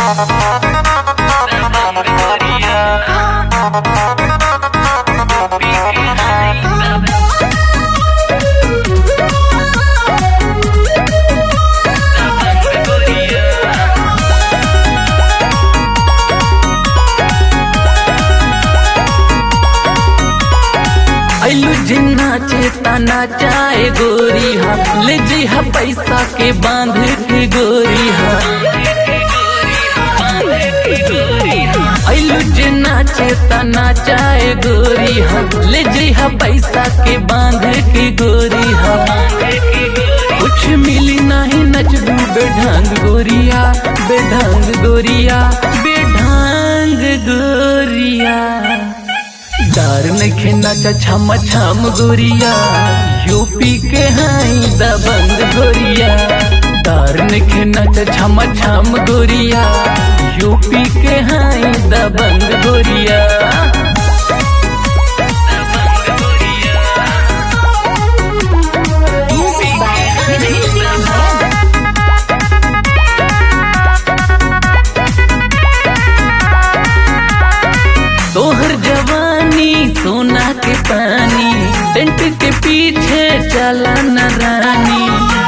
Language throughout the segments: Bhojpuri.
ऐलू जिन्ना चेतना चाहे गोरी हा ले जी हा पैसा के बांध के गोरी हा ऐलू जिन्ना चेतना चाहे गोरी हा ले जी हा पैसा के बांध के गोरी हा कुछ मिली नहीं नचबू बेढंग गोरिया बेढंग गोरिया बेढंग गोरिया दार नखे नाचा छम छम गोरिया यूपी के हाई दबंग गोरिया दार नखे नाचा छम छम गोरिया यूपी के हाई दबंग गोरिया Music by Nidhi Zed. तोहर जवानी सोना के पानी टेंट के पीछे चला न रानी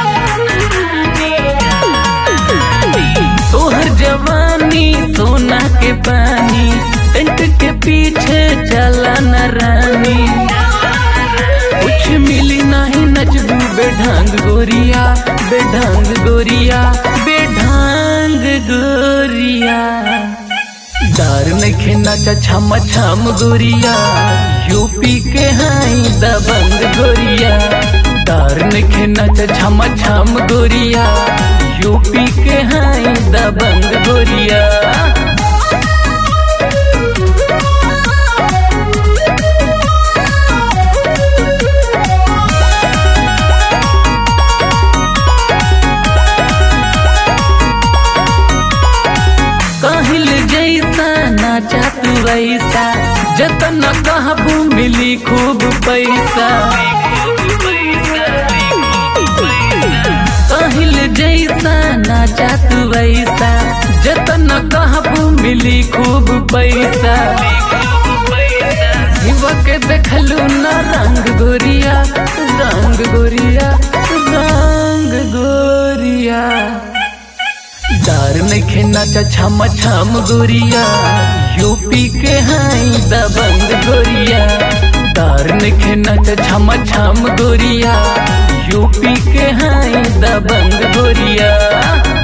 तोहर जवानी सोना के पानी टेंट के पीछे चला न रानी कुछ मिली नहीं नचबू बेढंग गोरिया बेढंग गोरिया बेढंग गोरिया दार नखे नाचा छम छम गोरिया यूपी के हाई दबंग गोरिया दार नखे नाचा छम छम गोरिया यूपी के हाई दबंग गोरिया काहिल जैसा नाचा तू वैसा जतन कहबू मिली खूब पैसा काहिल जैसा नाचा तू वैसा जतन कहबू मिली खूब पैसा शिव के देखलू न रंग गोरिया रंग गोरिया रंग गोरिया दार नखे नाचा छम छम गोरिया यूपी के हाई दबंग गोरिया दार नखे नाचा छम छम गोरिया यूपी के हाई दबंग गोरिया